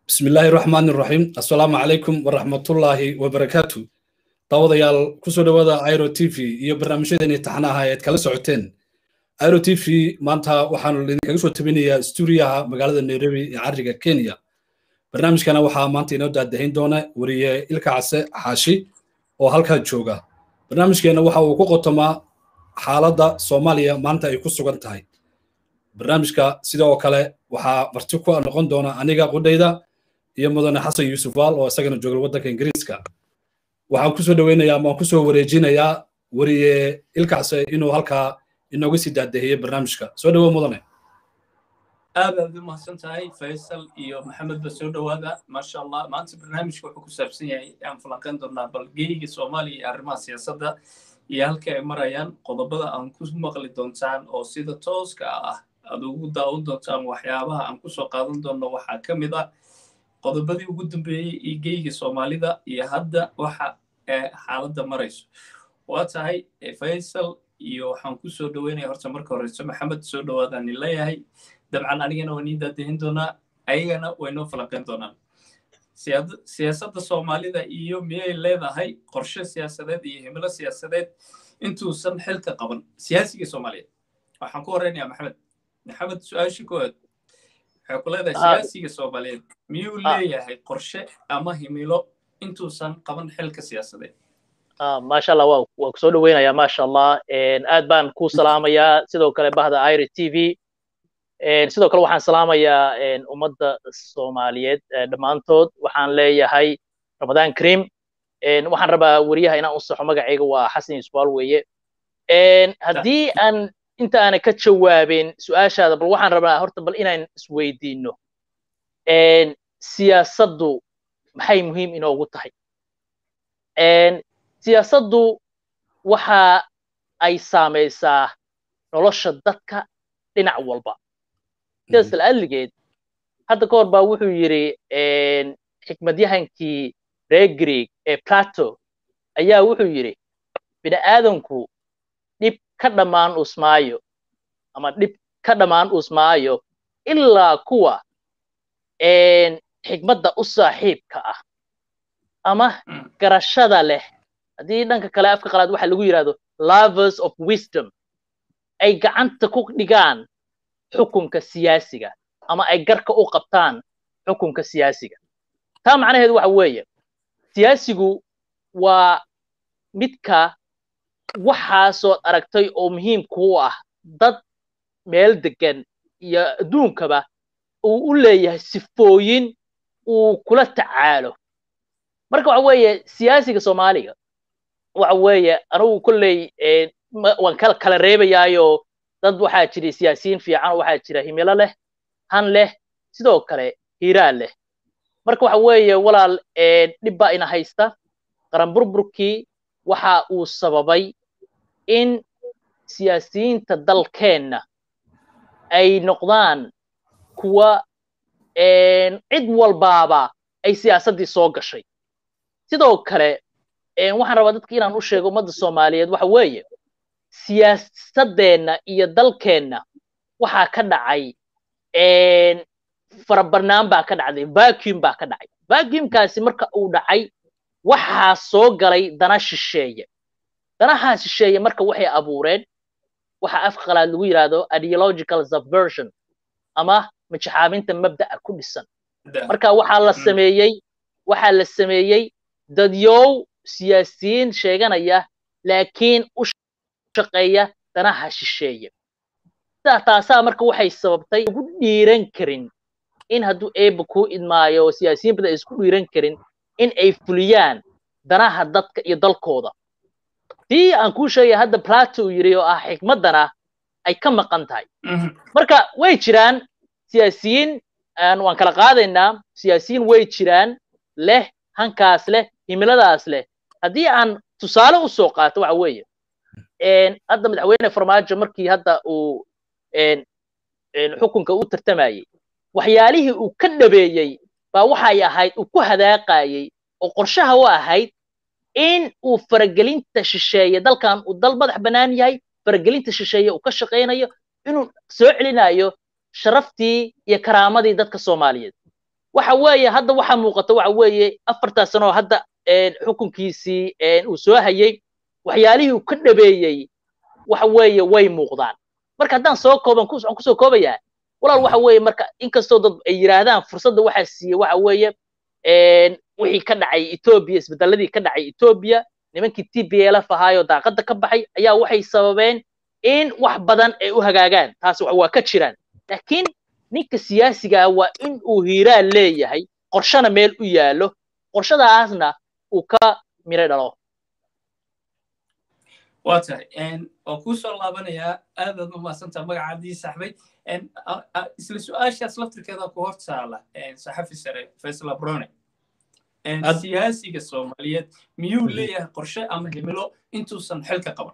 bismi illaahi raxmaani raxiim assalaamu calaykum waraxmatullaahi wabarakaatu daawadayaal kusoo dhowaada airo t v iyo barnaamijyadeeni taxnaha eed kala socoteen airo t v maanta waxaanu idinkaga soo tabinayaa stuuriyaha magaalada nairobi ee cariga kenya barnaamijkana waxaa maanta inoo daadahayn doona wariye ilka case xaashi oo halkaa jooga barnaamijkeena waxa uu ku qotomaa xaaladda soomaaliya maanta ay ku sugan tahay barnaamijka sidoo kale waxaa marti ku noqon doona aniga qudhayda iyo mudane xasan yuusuf waal oo isagana jooga waddanka ingiriiska waxaan kusoo dhoweynayaa ama waan kusoo wareejinayaa wariye ilkacse inuu halkaa inooga sii daadehiyey barnaamijka soo dhowo mudane aad aad u mahadsan tahay faysal iyo maxamed ba soo dhowaada maasha allah maanta barnaamijka wuxuu ku saabsan yahay aan falanqayn doonaa balgeyga soomaaliya iyo arrimaha siyaasadda iyo halka ay marayaan qodobada aan ku maqli doontaan oo sida tooska ah aad ugu daawan doontaan waxyaabaha aan kusoo qaadan doonno waxaa ka mid ah qodobadii ugu dambeeyey iyo geyga soomaalida iyo hadda waxa xaaladda marayso waa tahay faysal iyo waxaan kusoo dhoweynaya horta marka horeyso maxamed soo dhowaadaan leeyahay dabcan anigana waa niin daadahin doonaa ayagana waynoo falanqayn doonaan siyaasadda soomaalida iyo miyay leedahay qorshe siyaasadeed iyo himilo siyaasadeed intuusan xilka qaban siyaasiga soomaaliyeed waxaan ku horeynayaa maxamed maxamed su-aashii koowaad waxay ku leedahay siyaasiga soomaaliyeed miyuu leeyahay qorshe ama himilo intuusan qaban xilka siyaasadeed maasha allah waa waa kusoo dhoweynayaa maasha allah aad baan ku salaamayaa sidoo kale bahda iri t v sidoo kale waxaan salaamayaa ummadda soomaaliyeed dhammaantood waxaan leeyahay ramadaan kareem waxaan rabaa weriyaha inaan u saxo magacayga waa xasan yusbaal weeye haddii aan inta aana ka jawaabin su-aashaada bal waxaan rabaa horta bal inaan isweydiino siyaasaddu maxay muhiim inoogu tahay siyaasaddu waxa ay saamaysaa nolosha dadka dhinac walba sidaas la'adligeed hadda ka hor baa wuxuu yidhi xikmadyahankii reer greeg ee plato ayaa wuxuu yidhi bini aadanku dhib ka dhammaan usmaayo ama dhib ka dhammaan usmaayo ilaa kuwa xikmadda u saaxiibka ah ama garashada leh haddii dhanka kale afka qalaad waxa lagu yidhahdo lovers of wisdom ay gacanta ku dhigaan xukunka siyaasiga ama ay garka u qabtaan xukunka siyaasiga taa macnaheedu waxa weeye siyaasigu waa midka waxaasood aragtay oo muhiimku u ah dad meel degan iyo adduunkaba uu u leeyahay sifooyin uu kula tacaalo marka waxa weeye siyaasiga soomaaliga waxa weeye anugu kolley waan kala kala reebayaayo dad waxaa jira siyaasiyiin fiican oo waxaa jira himilo leh han leh sidoo kale hiiraan leh marka waxa weeye walaal dhib baa ina haysta qaran burburkii waxa uu sababay in siyaasiyiinta dalkeenna ay noqdaan kuwa cid walbaaba ay siyaasaddii soo gashay sidoo kale waxaan rabaa dadka inaan u sheego ummadda soomaaliyeed waxa weeye siyaasadeenna iyo dalkeenna waxaa ka dhacay farabarnaan baa ka dhacday vacuum baa ka dhacay vacuumkaasi marka uu dhacay waxaa soo galay dana shisheeye danahaa shisheeye marka waxay abuureen waxa afka qalaad lagu yidhaahdo ideological subversion ama majaxaabinta mabda'a ku dhisan marka waxaa la sameeyey waxaa la sameeyey dadyow siyaasiyiin sheeganaya laakiin u shaqeeya danaha shisheeye sidaa taasaa marka waxay sababtay ugu dhiiran karin in hadduu eebba kuu idmaayo oo siyaasiyiin badan ay isku dhiiran karin in ay fuliyaan danaha dadka iyo dalkooda tii aan kuu sheegaya hadda plato uu yidhi oo ah xikmaddana ay ka maqan tahay marka way jiraan siyaasiyiin waan kala qaadaynaa siyaasiyiin way jiraan leh hankaas leh himiladaas leh haddii aan tusaale u soo qaato waxa weeye hadda madaxweyne farmaajo markii hadda uu xukunka u tartamayey waxyaalihii uu ka dhabeeyey baa waxay ahayd uu ku hadaaqayey oo qorshaha u ahayd in uu faragelinta shisheeye dalkan uu dal madax bannaan yahay faragelinta shisheeye uu ka shaqaynayo inuu soo celinayo sharaftii iyo karaamadii dadka soomaaliyeed waxa weeye hadda waxa muuqata waxa weeye afartaa sano oo hadda xukunkiisii uu soo hayay waxyaalihii uu ka dhabeeyey waxa weeye way muuqdaan marka haddaan soo kooban waxaan kusoo koobayaa walaal waxa weeye marka inkastoo dad ay yidhaahdaan fursadda waxaa siiyey waxa weeye wixii ka dhacay etoobiya isbedeladii ka dhacay etoobiya nimankii t b lf ahaayoo daaqadda ka baxay ayaa waxay sababeen in wax badan ay u hagaagaan taas waa ka jiraan laakiin ninka siyaasiga ah waa in uu hiiraan leeyahay qorshana meel u yaallo qorshadaasna uu ka miro dhalo waa tahay waa kuu soo laabanayaa aadaad u mahadsantaa magacaadii saxbay isla su-aashaas laftirkeeda ku hor taala saxafi sare faisal abrone siyaasiga soomaaliyeed miyuu leeyahay qorshe ama himilo intuusan xilka qaban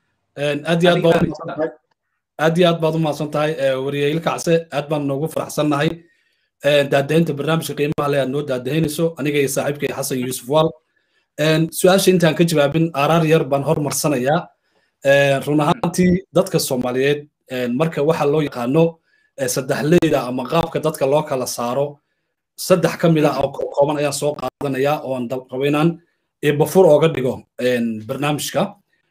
aad iyo aad baad aad iyo aad baad u mahadsan tahay wariyeeyil kacse aad baan noogu faraxsannahay daadahinta barnaamijka qiimaha le aad noo daadahinayso aniga iyo saaxiibkay xasan yuusuf waal su-aasha intaan ka jawaabin araar yar baan hormarsanayaa run ahaantii dadka soomaaliyeed marka waxa loo yaqaano saddexleyda ama qaabka dadka loo kala saaro saddex ka mid ah oo kooban ayaan soo qaadanaya oon rabo inaan bafur ooga dhigo barnaamijka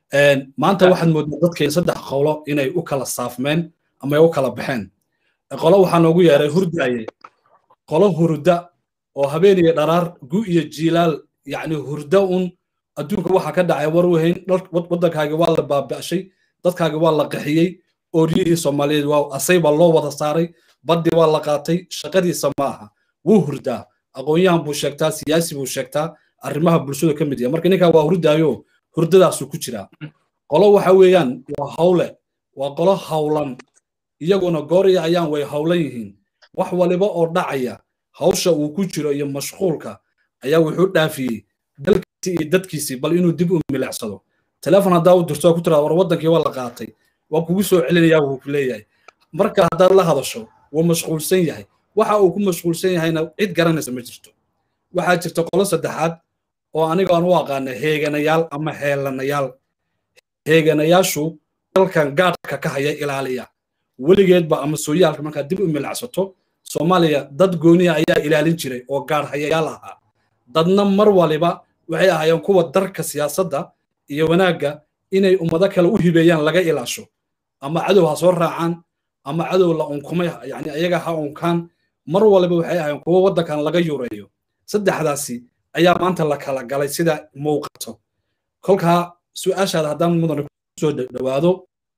maanta waxaad moodaa dadkeen saddex qolo inay u kala saafmeen ama ay u kala baxeen qolo waxaa noogu yeeray hurdaaye qolo hurda oo habeen iyo dharaar gu iyo jiilaal yacni hurda un adduunka waxa ka dhacay war wehayn waddankaagi waa la baaba'shay dadkaagi waa la qaxiyey ooryihii soomaaliyeed waa asay baa loo wada saaray baddii waa la qaatay shaqadiisa ma aha wuu hurdaa aqoon-yahan buu sheegtaa siyaasi buu sheegtaa arrimaha bulshada ka mid yahay marka ninkaa waa hurdaayo hurdadaasuu ku jiraa qolo waxa weeyaan waa hawle waa qolo hawlan iyaguna gooriya ayaan way hawlan yihiin wax waliba oo dhacaya hawsha uu ku jiro iyo mashquulka ayaa wuxuu dhaafiyey dalkiisii iyo dadkiisii bal inuu dib u milicsado telefon haddaa u dirto ku tiraa war waddankii waa la qaatay waa kugu soo celinayaa wuu ku leeyahay marka haddaad la hadasho wuu mashquulsan yahay waxa uu ku mashquulsan yahayna cid garanaysa ma jirto waxaa jirta qolo saddexaad oo aniga aan u aqaana heeganayaal ama heelanayaal heeganayaashu dalkan gaadhka ka haya ilaaliya weligeedba ama sooyaalka markaad dib u milacsato soomaaliya dad gooniya ayaa ilaalin jiray oo gaadh hayayaal ahaa dadna mar waliba waxay ahaayeen kuwa darka siyaasadda iyo wanaagga inay ummado kale u hibeeyaan laga ilaasho ama cadow ha soo raacaan ama cadow la unkumay yani ayaga ha unkaan mar waliba waxay ahaayeen kuwo waddankan laga yureeyo saddexdaasi ayaa maanta la kala galay sida muuqato kolkaa su-aashaada haddaan mudane kusoo dhawaado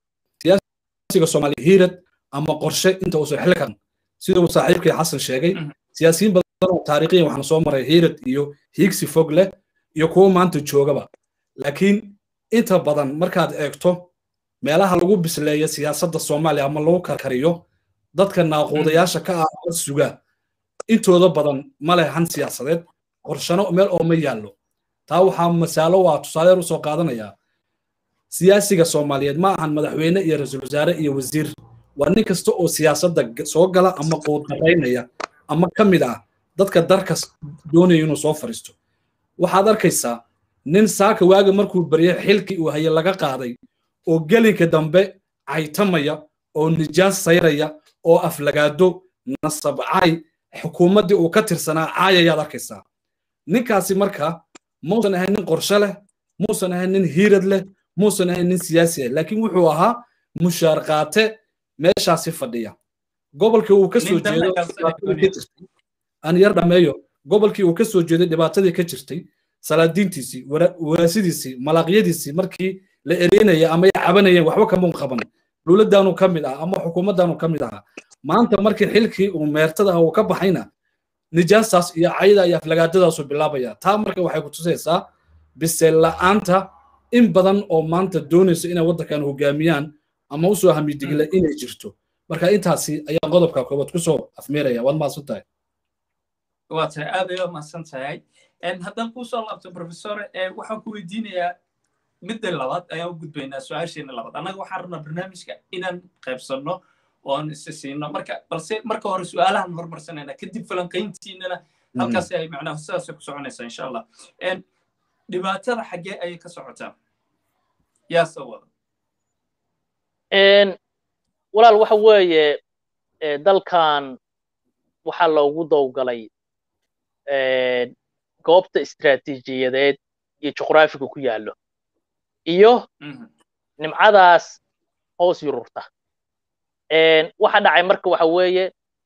siyaasiga soomaaliya hiirad ama qorshe inta uusan xilli karan siduu saaxiibkii xasan sheegay siyaasiyiin badan oo taariikhiyan waxaan soo maray hiirad iyo hiigsi fog leh iyo kuwo maanta joogaba laakiin inta badan markaad eegto meelaha lagu bisleeyo siyaasadda soomaaliya ama lagu karkariyo dadka naaquudayaasha ka ah ama suga intooda badan ma leh han siyaasadeed qorshano meel oo ma yaallo taa waxaa masaalo waa tusaaleer usoo qaadanayaa siyaasiga soomaaliyeed ma ahan madaxweyne iyo ra-iisul wasaare iyo wasiir waa nin kasta oo siyaasadda soo gala ama quudaraynaya ama ka mid ah dadka darkas doonaya inuu soo fariisto waxaad arkaysaa nin saaka waaga markuu baryay xilkii uu haye laga qaaday oo gelinka dambe caytamaya oo nijaas sayraya oo aflagaado nasabcay xukuumaddii uu ka tirsanaa caayayaad arkaysaa ninkaasi marka muusan ahayn nin qorshe leh muusan ahayn nin hiirad leh muusan ahayn nin siyaasi ah laakiin wuxuu ahaa mushaar qaate meeshaasi fadhiya gobolkii uu ka soo jeedo aan yar dhameeyo gobolkii uu ka soo jeeday dhibaatadii ka jirtay salaadiintiisii waraasidiisii malaaqyadiisii markii la ereynaya ama ay cabanayeen waxba kamuu qaban dowladdaanu ka mid ah ama xukuumaddaanu ka mid ahaa maanta markii xilkii uu meertada ah uu ka baxayna nijaastaas iyo cayda iyo aflagaadadaasu bilaabaya taa marka waxay ku tusaysaa biseel la'aanta in badan oo maanta doonaysa inay waddankan hogaamiyaan ama usoo hamidigla inay jirto marka intaasi ayaan qodobka koobaad kusoo afmeeraya waad mahadsan tahay waa tahay aad ayaa mahadsan tahay haddaan kusoo laabto professor waxaan ku weydiinayaa midda labaad ayaan u gudbaynaa su-aasheena labaad annaga waxaan rabnaa barnaamijka inaan qaybsanno oon isa siino marka balse marka hore su-aalahan hormarsanayna kadib falanqayntiinana halkaas ay macnaha sidaasay ku soconaysaa insha allah dhibaatada xaggee ayay ka socotaa yaa soo wada walaal waxa weeye dalkan waxaa loogu dowgalay goobta istiraatiijiyadeed iyo juqraafiga ku yaallo iyo nimcadaas hoos yururta waxa dhacay marka waxa weeye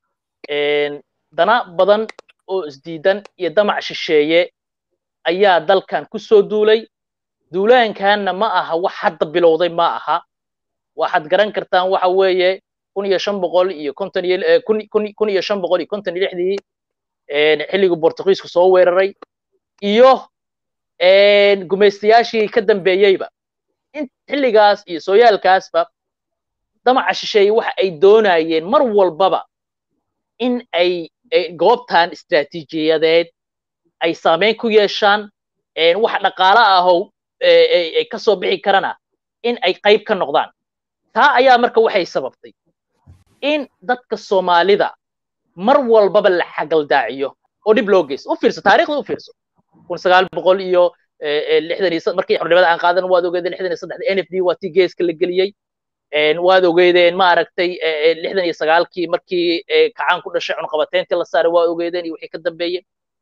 dana badan oo isdiidan iyo damac shisheeye ayaa dalkan ku soo duulay duulaankanna ma aha wax hadda bilowday ma aha waxaad garan kartaan waxa weeye kun iyo shan boqol iyo konton iyo kun iyo shan boqol iyo konton iyo lixdii xilligii bortugiisku soo weeraray iyo gumaystayaashii ka dambeeyeyba in xilligaas iyo sooyaalkaasba damaca shisheeye waxa ay doonayeen mar walbaba in ay goobtan istiraatiijiyadeed ay saameyn ku yeeshaan wax dhaqaale ahow ay ka soo bixi karana in ay qayb ka noqdaan taa ayaa marka waxay sababtay in dadka soomaalida mar walbaba la xagaldaaciyo oo dhib loo geysto u fiirso taariikhda u fiirso kun sagaal boqol iyo lixdan iyo markii xornimada aan qaadan waad ogeedeen lixdan iyo saddexda n f d waa tii geeska la geliyey waad ogeedeen ma aragtay lixdan iyo sagaalkii markii kacaan ku dhashay cunqabateyntii la saaray waad ogeedeen iyo wixii ka dambeeyey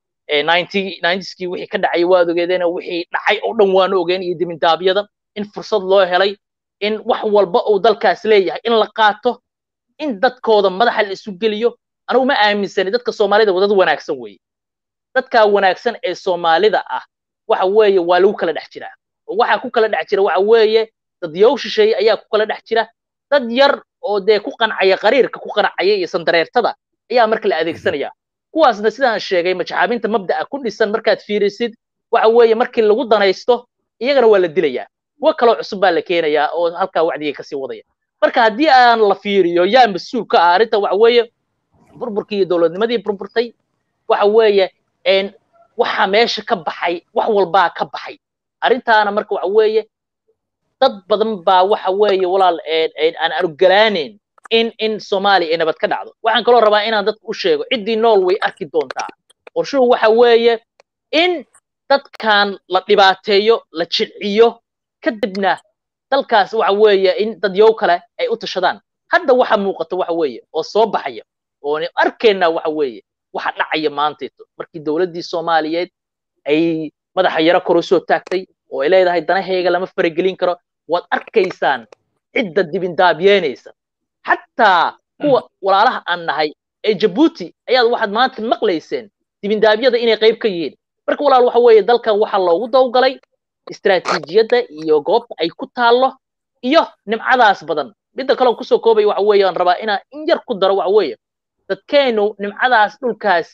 ninetyskii wixii ka dhacay waad ogeedeen wixii dhacay oo dhan waanu ogeen iyo dimindaabyada in fursad loo helay in wax walba uu dalkaas leeyahay in la qaato in dadkooda madaxa la isu geliyo anugu ma aaminsani dadka soomaalida dad wanaagsan weeye dadka wanaagsan ee soomaalida ah waxa weeye waa lagu kala dhex jiraa oo waxaa ku kala dhex jira waxa weeye dad yow shisheeye ayaa ku kala dhex jira dad yar oo dee ku qancaya qariirka ku qancaya iyo sandareertada ayaa marka la adeegsanaya kuwaasna sidaan sheegay majaxaabinta mabda'a ku dhisan markaad fiirisid waxa weeye markii lagu danaysto iyagana waa la dilayaa kuwo kaloo cusub baa la keenayaa oo halkaa wacdigay kasii wadaya marka haddii aan la fiiriyo yaa mas-uul ka ah arrinta waxa weeye burburkii iyo dowladnimadii burburtay waxa weeye waxa meesha ka baxay wax walbaa ka baxay arrintaana marka waxa weeye dad badan baa waxa weeye walaal aan arugalaanayn in in soomaaliya ay nabad ka dhacdo waxaan kaloo rabaa inaan dadka u sheego ciddii nool way arki doontaa qorshuhu waxa weeye in dadkan la dhibaateeyo la jilciyo kadibna dalkaas waxa weeye in dadyow kale ay u tashadaan hadda waxa muuqata waxa weeye oo soo baxaya oo arkeenna waxa weeye waxa dhacaya maanteeto markii dowladdii soomaaliyeed ay madaxa yaro kor u soo taagtay oo ay leedahay danahayga lama faragelin karo waad arkaysaan cidda dibindaabyeenaysa xataa kuwa walaalaha aan nahay ee jabuuti ayaad waxaad maanta maqlayseen dibindaabyada inay qayb ka yihiin marka walaal waxa weeye dalkan waxaa loogu dawgalay istiraatiijiyadda iyo goobta ay ku taallo iyo nimcadaas badan midda kale kusoo koobaya waxa weeye aan rabaa inaan in yar ku daro waxa weeye dadkeennu nimcadaas dhulkaas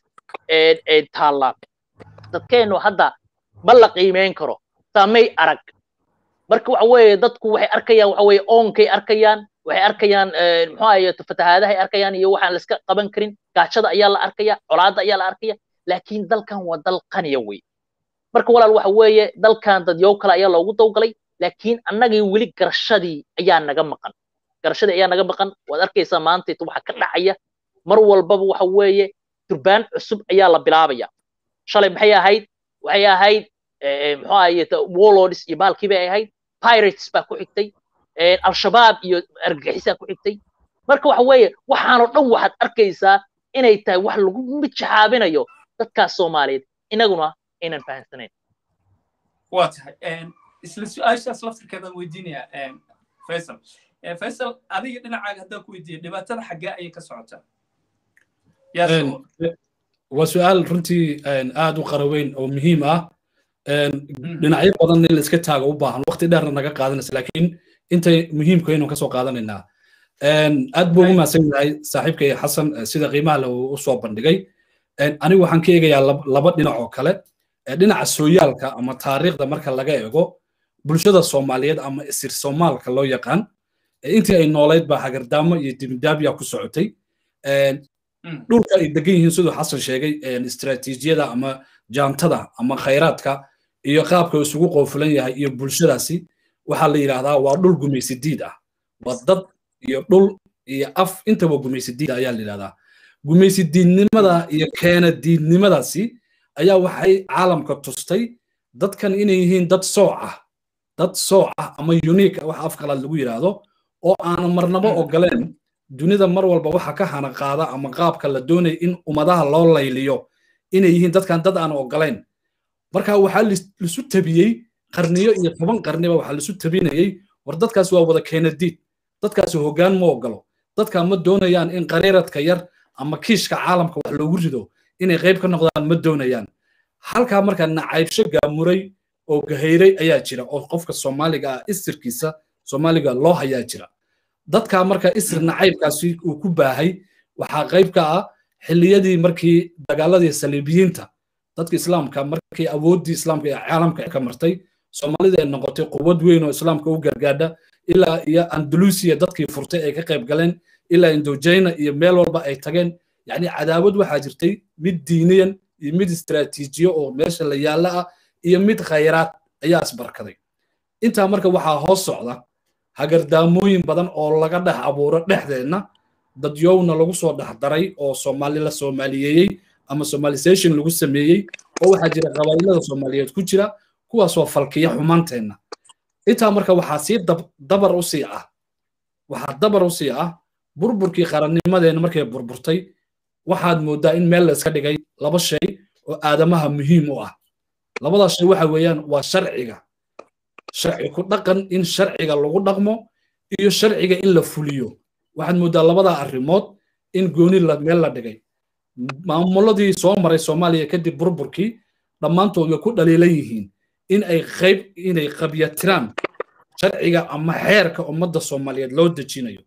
taalla dadkeennu hadda ma la qiimeyn karo saamay arag marka waxa weeye dadku waxay arkayaan waxa weeye oonkay arkayaan waxay arkayaan muxuu ahaye fatahaadahay arkayaan iyo waxaan la iska qaban karin gaajada ayaa la arkaya colaadda ayaa la arkaya laakiin dalkan waa dal qaniya wey marka walaal waxa weeye dalkan dadyow kale ayaa loogu dawgalay laakiin annagii weli garashadii ayaa naga maqan garashadii ayaa naga maqan waad arkaysaa maantayta waxa ka dhacaya mar walbaba waxa weeye durbaan cusub ayaa la bilaabaya shalay maxay ahayd waxay ahayd muxuu ahaye warlords iyo baalkii bay ahayd pirates baa ku xigtay al-shabaab iyo argagixisaa ku xigtay marka waxa weeye waxaanoo dhan waxaad arkaysaa inay tahay wax lagu mijaxaabinayo dadkaas soomaaliyeed inaguna aynan fahamsanayn waa tahay isla su-aashaas laftirkeedaan weydiinayaa faisal faisal adiga dhinacaaga haddaan ku weydiiya dhibaatada xaggee ayay ka socotaa waa su-aal runtii aad u qaraweyn oo muhiim ah dhinacyo badan in la iska taago u baahan waqti dheerna naga qaadanaysa laakiin intay muhiimka aynu kasoo qaadanaynaa aad buu ugu mahadsan yahay saaxiibkay xasan sida qiimaha le u soo bandhigay anigu waxaan ka eegayaa laba dhinac oo kale dhinaca sooyaalka ama taariikhda marka laga eego bulshada soomaaliyeed ama isir soomaalka loo yaqaan intii ay noolayd baa hagardaamo iyo dibindaabya ku socotay dhulka ay degan yihiin siduu xasan sheegay istiraatiijiyada ama jaantada ama khayraadka iyo qaabka isugu qoofulan yahay iyo bulshadaasi waxaa la yidhaahdaa waa dhul gumaysi diid ah waa dad iyo dhul iyo af intaba gumaysi diid ayaa la yidhahdaa gumaysi diidnimada iyo keena diidnimadaasi ayaa waxay caalamka tustay dadkan inay yihiin dad sooc ah dad sooc ah ama unique wax af qalaad lagu yidhaahdo oo aanan marnabo ogoleen dunida mar walba waxa ka hana qaada ama qaabka la doonaya in ummadaha loo layliyo inay yihiin dadkan dad aan ogolayn marka waxaa lisu tabiyey qarniyo iyo toban qarniba waxaa lisu tabinayey war dadkaas waa wada keenadiid dadkaasi hoggaan ma ogolo dadka ma doonayaan in qariiradka yar ama kiishka caalamka wax loogu rido inay qayb ka noqdaan ma doonayaan halkaa markaa nacaybsho gaamuray oo gahayray ayaa jira oo qofka soomaaliga ah isirkiisa soomaaliga loo hayaa jira dadka marka isir nacaybkaasi uu ku baahay waxaa qayb ka ah xilliyadii markii dagaaladii saliibiyiinta dadka islaamka markii awooddii islaamka ee caalamka ka martay soomaalida ay noqotay quwad weyn oo islaamka u gargaadha ilaa iyo andalusiya dadkii furtay ay ka qayb galeen ilaa indojayna iyo meel walba ay tageen yacni cadaawad waxaa jirtay mid diiniyan iyo mid istiraatiijiyo oo meesha la yaalla ah iyo mid khayraad ayaa isbarkaday intaa marka waxaa hoos socda hagardaamooyin badan oo laga dhex abuuro dhexdeenna dadyowna lagu soo dhex daray oo soomaali la soomaaliyeeyey ama somalisation lagu sameeyey oo waxaa jira qabaa'ilada soomaaliyeed ku jira kuwaasoo falkiya xumaanteenna intaa marka waxaa sii dabar u sii ah waxaa dabar u sii ah burburkii qarannimadeenna markay burburtay waxaad mooddaa in meel la iska dhigay laba shay oo aadamaha muhiim u ah labadaas shay waxa weeyaan waa sharciga sharci ku dhaqan in sharciga lagu dhaqmo iyo sharciga in la fuliyo waxaad mooddaa labadaa arrimood in gooni meel la dhigay maamuladii soo maray soomaaliya kadib burburkii dhammaantood way ku dhaliilan yihiin in ay qayb inay qabyatiraan sharciga ama xeerka ummadda soomaaliyeed loo dejinayo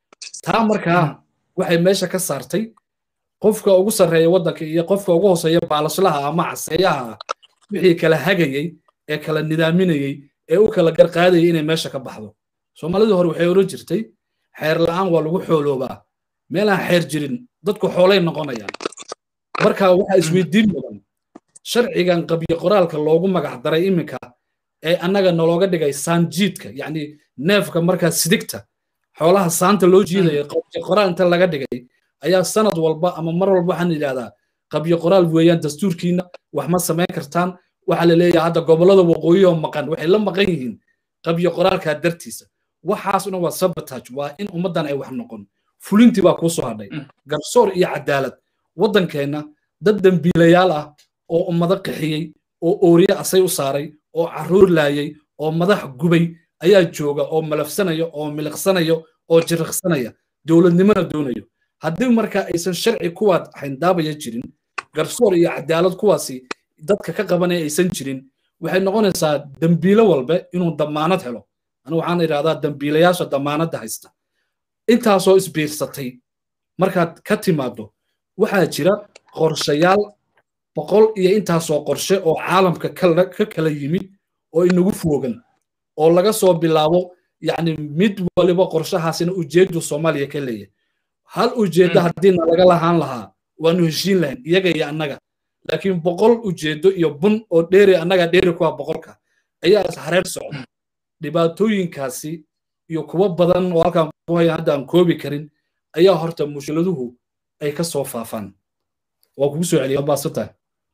taa markaa waxay meesha ka saartay qofka ugu sarreeya waddanka iyo qofka ugu hooseeya baalaslaha ama caseeyaha ah wixii kala hagayey ee kala nidaaminayey ee u kala garqaadayay inay meesha ka baxdo soomaalidii hore waxay oran jirtay xeer la'aan waa lagu xooloobaa meelaan xeer jirin dadku xoolay noqonayaan marka waxaa isweydiin mudan sharcigan qabyo qoraalka loogu magac daray iminka ee annaga nalooga dhigay saanjiidka yacni neefka markaa sidigta xoolaha saanta loo jiidaya qabyo qoraal inta laga dhigay ayaa sanad walba ama mar walba waxaan yidhahdaa qabyo qoraal weeyaan dastuurkiina wax ma samayn kartaan waxaa la leeyahay hadda gobollada waqooyi oo maqan waxay la maqan yihiin qabyo qoraalkaa dartiisa waxaasuna waa sabotage waa in ummaddan ay wax noqon fulintii baa kuu soo hadhay garsoor iyo cadaalad waddankeenna dad dembiilayaal ah oo ummado qixiyey oo ooriye asay u saaray oo carruur laayay oo madax gubay ayaa jooga oo malafsanaya oo miliqsanaya oo jiriqsanaya dowladnimona doonayo haddii marka aysan sharci kuwaad xayndaabaya jirin garsoor iyo cadaalad kuwaasi dadka ka qabanaya aysan jirin waxay noqonaysaa dembiilo walbe inuu damaanad helo anigu waxaan idhahdaa dembiilayaasha damaanadda haysta intaasoo isbiirsatay markaad ka timaado waxaa jira qorshayaal boqol iyo intaasoo qorshe oo caalamka ka kala yimid oo inagu foogan oo laga soo bilaabo yacni mid waliba qorshahaasina ujeedu soomaaliya ka leeyahay hal ujeeddo haddiina laga lahaan lahaa waanu heshiin lahayn iyaga iyo annaga laakiin boqol ujeeddo iyo bun oo dheeri annaga dheeri kuwa boqolka ayaa hareer socda dhibaatooyinkaasi iyo kuwo badan oo halkaan ku haya hadda aan koobi karin ayaa horta mushkiladuhu ay ka soo faafaan waa kugu soo celiya baadsan tahay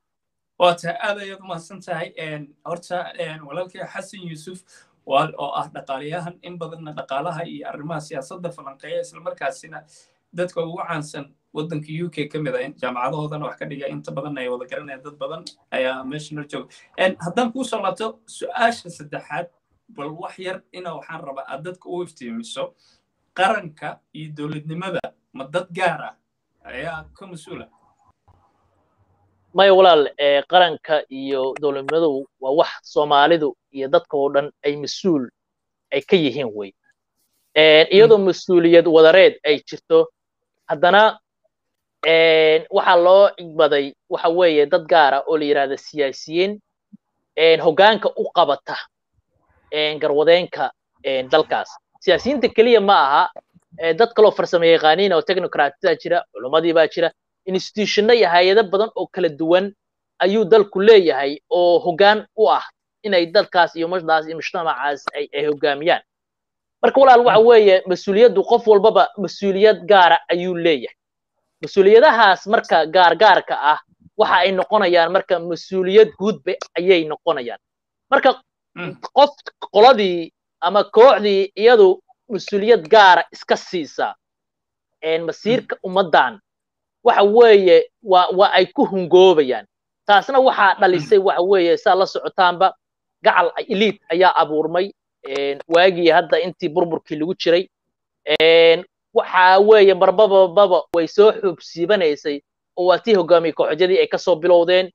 waa tahay aad ayaad umahadsan tahay horta walaalkii xasan yuusuf oo ah dhaqaalayahan in badanna dhaqaalaha iyo arrimaha siyaasadda falanqeeya islamarkaasina dadka ugu caansan waddanka u k ka mid a jaamacadahoodana wax ka dhiga inta badan ay wada garanayaan dad badan ayaa meesha noo jooga haddaan kuu soo laabto su-aasha saddexaad bal wax yar ina waxaan rabaa aad dadka u iftiimiso qaranka iyo dowladnimada ma dad gaar ah ayaa ka mas-uula maya walaal qaranka iyo dowladnimadu waa wax soomaalidu iyo dadka oo dhan ay mas-uul ay ka yihiin wey iyadoo mas-uuliyad wadareed ay jirto haddana waxaa loo igbaday waxa weeye dad gaara oo la yidhahda siyaasiyiin hoggaanka u qabata garwadeenka dalkaas siyaasiyiinta keliya ma aha dad kaloo farsamo yaqaaniin oo technocratida jira culummadii baa jira institutionno iyo hay-ado badan oo kala duwan ayuu dalku leeyahay oo hoggaan u ah inay dalkaas iyo mashdaas iyo mujtamacaas ay hoggaamiyaan marka walaal waxa weeye mas-uuliyaddu qof walbaba mas-uuliyad gaara ayuu leeyahay mas-uuliyadahaas marka gaargaarka ah waxa ay noqonayaan marka mas-uuliyad guudba ayay noqonayaan marka qof qoladii ama kooxdii iyadu mas-uuliyad gaara iska siisaa masiirka ummaddan waxa weeye waa waa ay ku hungoobayaan taasna waxaa dhalisay waxa weeye saa la socotaanba gacal eliid ayaa abuurmay waagii hadda intii burburkii lagu jiray waxa weeye marbabababa way soo xuubsiibanaysay oo waa tii hogaamiye kooxodyadii ay kasoo bilowdeen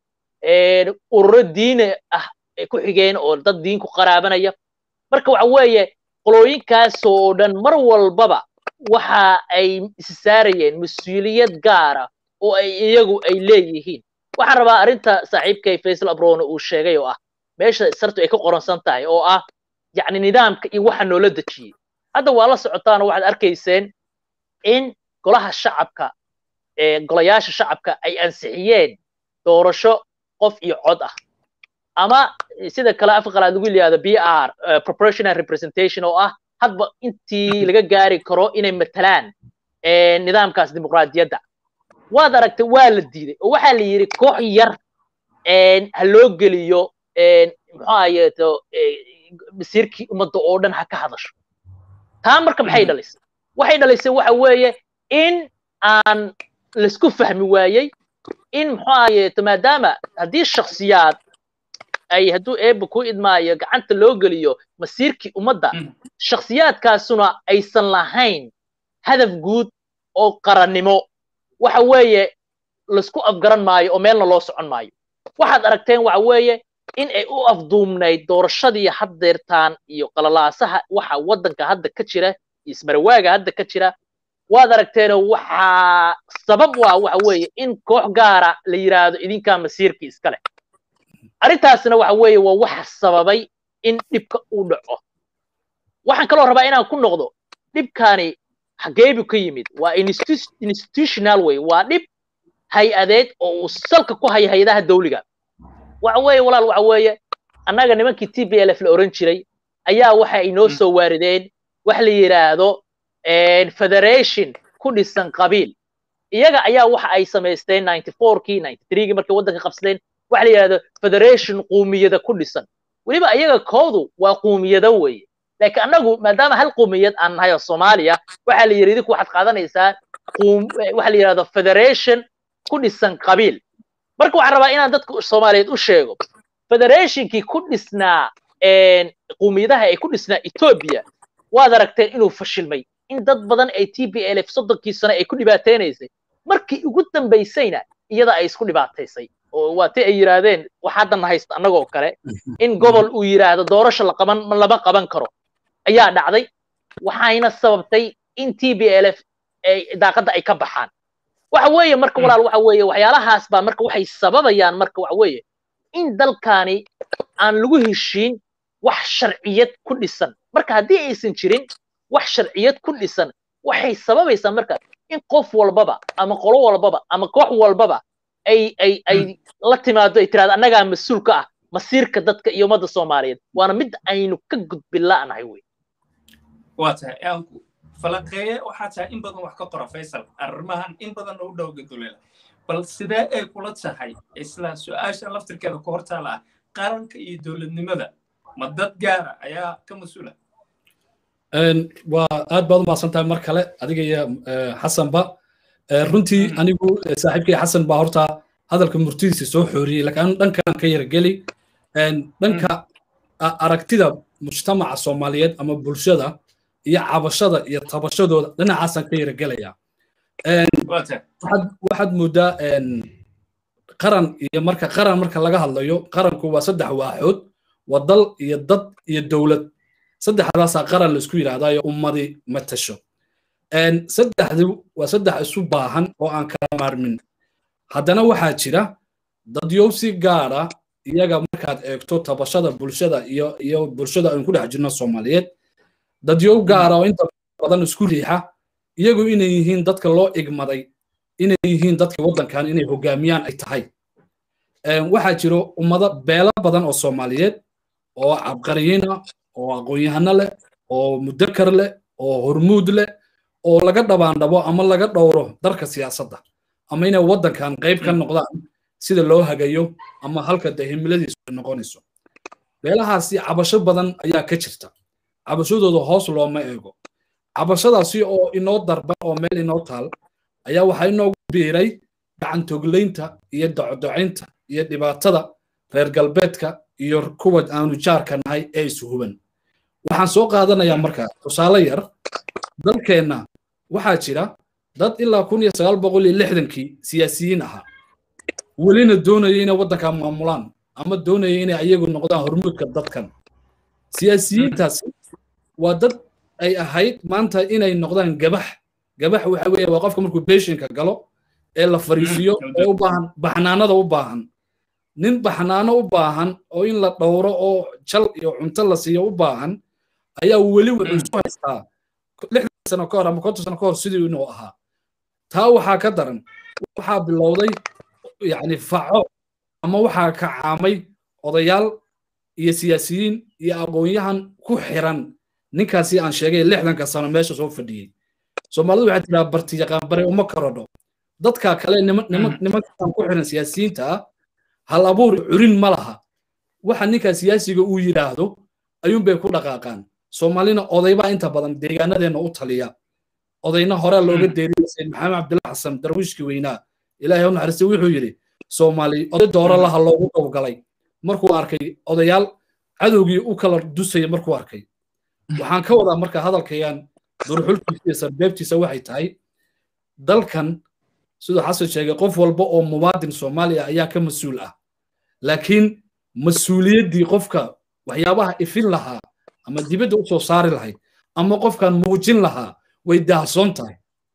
ururo diine ah ay ku xigeen oo dad diin ku qaraabanaya marka waxa weeye qolooyinkaasoo dhan mar walbaba waxa ay issaarayeen mas-uuliyad gaara oo ay iyagu ay leeyihiin waxaan rabaa arrinta saaxiibkay faysal abrone uu sheegay oo ah meesha sartu ay ka qoransan tahay oo ah yacni nidaamka iyo waxa noola dejiyey hadda waa la socotaanoo waxaad arkayseen in golaha shacabka golayaasha shacabka ay ansixiyeen doorasho qof iyo cod ah ama sida kale afka qalaad lagu yidhahdo b r proportional representation oo ah hadba intii laga gaari karo inay matalaan nidaamkaas dimuqraadiyadda waad aragtay waa la diiday oo waxaa la yidhi koox yar ha loo geliyo muxuu ahayeeto masiirkii ummadda oo dhan ha ka hadasho taa marka maxay dhalisay waxay dhalisay waxa weeye in aan laisku fahmi waayey in muxuu ahayeeto maadaama haddii shaksiyaad ay hadduu eebba ku idmaayo gacanta loo geliyo masiirkii ummadda shaksiyaadkaasuna aysan lahayn hadaf guud oo qarannimo waxa weeye laisku afgaran maayo oo meelna loo socon maayo waxaad aragteen waxa weeye in ay u afduumnayd doorashadii haddeertaan iyo qalalaasaha waxa waddanka hadda ka jira iyo ismarawaaga hadda ka jira waad aragteenoo waxaa sabab u ah waxa weeye in koox gaara la yidhaahdo idinkaa masiirkii iska leh arrintaasna waxa weeye waa waxa sababay in dhibka uu dhaco waxaan kaloo rabaa inaan ku noqdo dhibkani xageebu ka yimid waa institutional way waa dhib hay-adeed oo uu salka ku haya hay-adaha dawliga waxa weeye walaal waxa weeye annaga nimankii t b l f la oran jiray ayaa waxa ay noo soo waarideen wax la yidhaahdo federation ku dhisan qabiil iyaga ayaa waxa ay samaysteen ninety fourkii ninety threegii markay waddanka qabsadeen waxa la yidhahdo federation quumiyada ku dhisan weliba iyaga koodu waa quumiyado weeye laakiin annagu maadaama hal quumiyad aan nahay oo soomaaliya waxaa la yidhi idinku waxaad qaadanaysaa waxa la yidhahdo federation ku dhisan qabiil marka waxaan rabaa inaan dadka soomaaliyeed u sheego federationkii ku dhisnaa quumiyadaha ay ku dhisnaa etoobiya waad aragteen inuu fashilmay in dad badan ay t b l f soddonkii sano ay ku dhibaataynaysay markii ugu dambaysayna iyada ay isku dhibaataysay oo waa ti ay yidhaahdeen wax haddan haysta annagoo kale in gobol uu yidhaahdo doorasho la qaban lama qaban karo ayaa dhacday waxayna sababtay in t b l f daaqadda ay ka baxaan waxa weeye marka walaal waxa weeye waxyaalahaas baa marka waxay sababayaan marka waxa weeye in dalkani aan lagu heshiin wax sharciyad ku dhisan marka haddii aysan jirin wax sharciyad ku dhisan waxay sababaysaa marka in qof walbaba ama qolo walbaba ama koox walbaba ay ay ay la timaado ay tiraahdo annagaa mas-uul ka ah masiirka dadka iyo ummadda soomaaliyeed waana mid aynu ka gudbin la'nahay wey waa tahay aanku falanqeeye waxaa tahay in badan wax ka qora faysal arrimahan in badan u dhow gaduleela bal sidee ay kula tahay isla su-aasha laftirkeeda ku hortaala ah qaranka iyo dowladnimada ma dad gaara ayaa ka mas-uula waa aad baad u mahadsantahay mar kale adiga iyo xasanba runtii anigu saaxiibkay xasan baa horta hadalka murtidiisa soo xooriyey laakiin dhankan ka yargeli dhanka aragtida mujtamaca soomaaliyeed ama bulshada iyo cabashada iyo tabashadooda dhinacaasaan ka yargelaya waxaad moodaa qaran iyo marka qaran marka laga hadlayo qaranku waa saddex waaxood waa dal iyo dad iyo dowlad saddexdaasaa qaran laisku yidhahdaayo ummadi matasho saddexdu waa saddex isu baahan oo aan kala maarmin haddana waxaa jira dadyow si gaara iyaga markaad eegto tabashada bulshada iyo iyo bulshada aynu ku dhex jirno soomaaliyeed dadyow gaara oo inta badan isku riixa iyagu inay yihiin dadka loo igmaday inay yihiin dadka waddankan inay hogaamiyaan ay tahay waxaa jiro ummado beelo badan oo soomaaliyeed oo cabqariyiina oo aqoon-yahano leh oo mudakar leh oo hormuud leh oo laga dhabaandhabo ama laga dhowro darka siyaasadda ama inay waddankan qayb ka noqdaan sida loo hagayo ama halka dee himiladiisu ay noqonayso beelahaasi cabasho badan ayaa ka jirta cabashadooda hoos looma eego cabashadaasi oo inoo darba oo meel inoo taal ayaa waxaa inoogu biiray gacantoglaynta iyo docdocaynta iyo dhibaatada reer galbeedka iyo kuwa aanu jaarka nahay ee ishuban waxaan soo qaadanayaa marka tusaale yar dalkeenna waxaa jira dad ilaa kun iyo sagaal boqol iyo lixdankii siyaasiyiin ahaa welina doonaya inay waddanka maamulaan ama doonaya inay ayagu noqdaan hormuudka dadkan siyaasiyiintaasi waa dad ay ahayd maanta inay noqdaan gabax gabax waxa weeye waa qofka markuu beeshinka galo ee la fariisiyo ee u baahan baxnaanada u baahan nin baxnaano u baahan oo in la dhowro oo jal iyo cunto la siiyo u baahan ayaa weli wuxuu isu haystaa lixdan sano ka hor ama konton sano ka hor sidii inuu ahaa taa waxaa ka daran waxaa bilowday yacni faco ama waxaa kacaamay odayaal iyo siyaasiyiin iyo aqoon-yahan ku xiran ninkaasi aan sheegay lixdanka sano meesha soo fadhiyey soomaalidu waxay tiraa barti yaqaan bare uma karodho dadka kale nimankan ku xiran siyaasiyiinta ah hal abuur curin ma laha waxa ninka siyaasiga uu yidhaahdo ayuunbay ku dhaqaaqaan soomaalina odaybaa inta badan deegaanadeenna u taliya odayna hore looga deeriya sayid maxamed cabdilla xasan darwiishkii weynaa ilaahay u naxariistay wuxuu yidhi soomaali oday dooro laha loogu dowgalay markuu arkay odayaal cadowgii u kala dusaya markuu arkay waxaan ka wadaa marka hadalkayaan durxulkiisa iyo sarbeebtiisa waxay tahay dalkan siduu xasan sheegay qof walba oo muwaadin soomaali ah ayaa ka mas-uul ah laakiin mas-uuliyaddii qofka waxyaabaha ifin lahaa ama dibadda u soo saari lahayd ama qofkan muujin lahaa way daahsoon tahay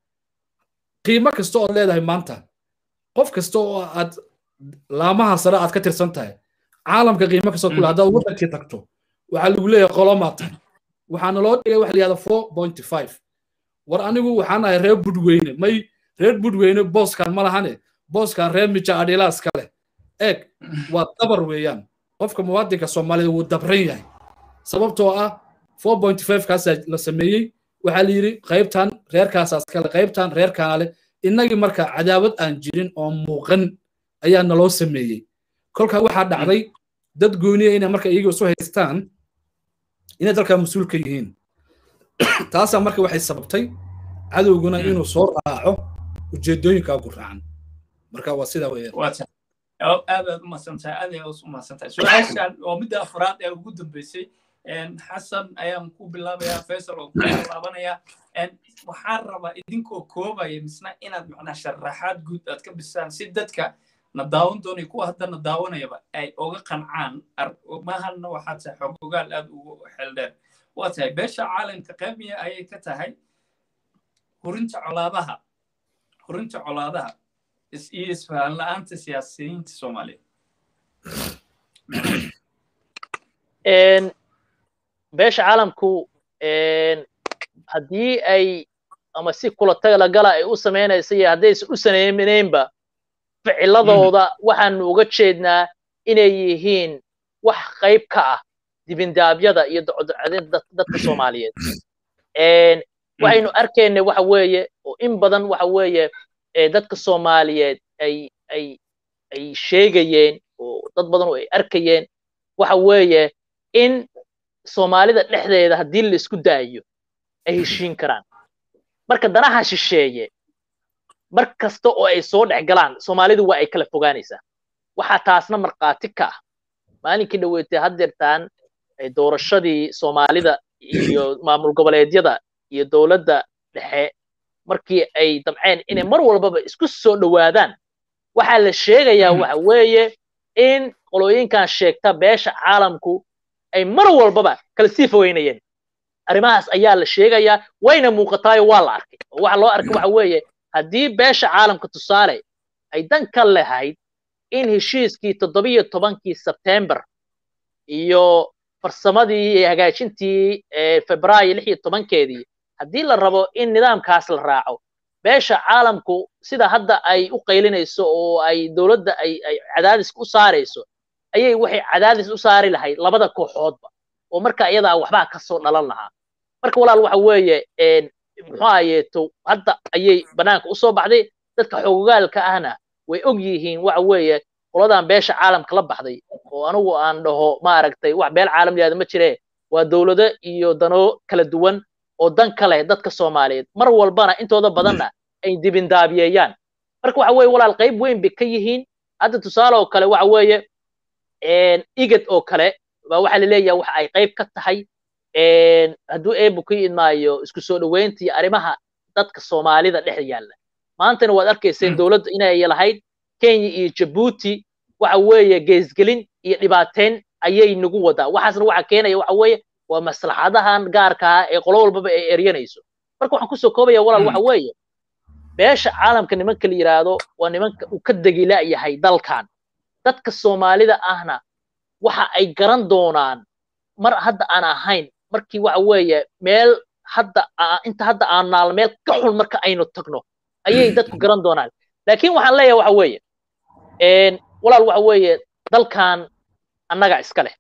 qiimo kasta ood leedahay maanta qof kasta oo aad laamaha sare aad ka tirsan tahay caalamka qiimo kasta kule haddaad waddankii tagto waxaa lagu leeyahay qolomaa tahay waxaana loo dhigay waxa la yihahda four point five war anigu waxaan ahay reer budweyne may reer budweyne booskan ma lahane booskan reer mija adhilaas ka leh eeg waa dabar weeyaan qofka muwaadinka soomaalida wuu dabran yahay sababtoo ah four point five kaasaa la sameeyey waxaa la yidhi qaybtan reerkaasaas kale qaybtan reerkaana leh innagii marka cadaawad aan jirin oo muuqan ayaa naloo sameeyey kolkaa waxaa dhacday dad gooniya inay marka iyaga isu haystaan inay dalkaa mas-uul ka yihiin taasaa marka waxay sababtay cadowguna inuu soo raaco ujeedooyinkaa ku raacan marka waa sidaa weeyaan aad aad u mahadsantahay aad aad u mahadsantahay su-aashan oo midda afraad ee ugu dambeysay xasan ayaan ku bilaabayaa faysal oo ku laabanaya waxaan rabaa idinkoo koobaya misna inaad macnaa sharaxaad guud aad ka bisaan si dadka na daawan doonaya kuwa hadda na daawanayaba ay oga qancaan mahalna waxaa tahay xog ogaal aad ugu xeeldheer waa tahay beesha caalamka qaybiya ayay ka tahay hurinta colaadaha hurinta colaadaha iyo isfahan la-aanta siyaasiyiinta soomaaliya beesha caalamku haddii ay ama si kula tagalagala ay u samaynaysa iyo haddaysan u samaynaynba ficiladooda waxaanu uga jeednaa inay yihiin wax qayb ka ah dibindaabyada iyo docdocdinta dadka soomaaliyeed waxaynu arkayna waxa weeye oo in badan waxa weeye dadka soomaaliyeed ay ay ay sheegayeen oo dad badan oo ay arkayeen waxa weeye in soomaalida dhexdeeda haddii la isku daayo ay heshiin karaan marka danaha shisheeye mar kasta oo ay soo dhex galaan soomaalidu waa ay kala fogaanaysaa waxaa taasna markhaati ka ah maalinkii dhaweetay haddeertaan doorashadii soomaalida iyo maamul goboleedyada iyo dowladda dhexe markii ay damceen inay mar walbaba isku soo dhowaadaan waxaa la sheegayaa waxa weeye in qolooyinkan sheegta beesha caalamku ay mar walbaba kala sii fogeynayeen arrimahaas ayaa la sheegayaa wayna muuqataayo waa la arkay oo waxa loo arkay waxa weeye haddii beesha caalamka tusaale ay dan ka lahayd in heshiiskii toddobiyo tobankii sebtembar iyo farsamadii iyo hagaajintii febraayo lix iyo tobankeedii haddii la rabo in nidaamkaas la raaco beesha caalamku sida hadda ay u qaylinayso oo ay dowladda ay ay cadaadiska u saarayso ayay waxay cadaadis u saari lahayd labada kooxoodba oo marka iyadaa waxbaa kasoo dhalan lahaa marka walaal waxa weeye muxuu ayeeto hadda ayay banaanka usoo baxday dadka xogogaalka ahna way og yihiin waxa weeye qoladan beesha caalamka la baxday oo anigu aan dhaho maaragtay wax beel caalam yahda ma jire waa dowlado iyo dano kala duwan oo dan ka leh dadka soomaaliyeed mar walbana intooda badanna ay dibindaabiyeeyaan marka waxa weeye walaal qayb weyn bay ka yihiin hadda tusaale oo kale waxa weeye igad oo kale baa waxaa laleeyahay waxa ay qayb ka tahay hadduu eebu ka idmaayo isku soo dhoweynta iyo arrimaha dadka soomaalida dhex yaalla maantana waad arkayseen dowladda inay lahayd kenya iyo jabuuti waxa weeye geesgelin iyo dhibaateyn ayay nagu wadaa waxaasna waxa keenaya waxa weeye waa maslaxadahan gaarka ah ee qolo walbaba ay eryanayso marka waxaan kusoo koobaya walaal waxa weeye beesha caalamka nimanka la yidhaahdo waa nimanka uu ka degila yahay dalkan dadka soomaalida ahna waxa ay garan doonaan mar hadda aan ahayn markii waxa weeye meel hadda inta hadda aan naal meel ka xun marka aynu tagno ayay dadku garan doonaan laakiin waxaan leeyahay waxa weeye walaal waxa weeye dalkan annaga iska leh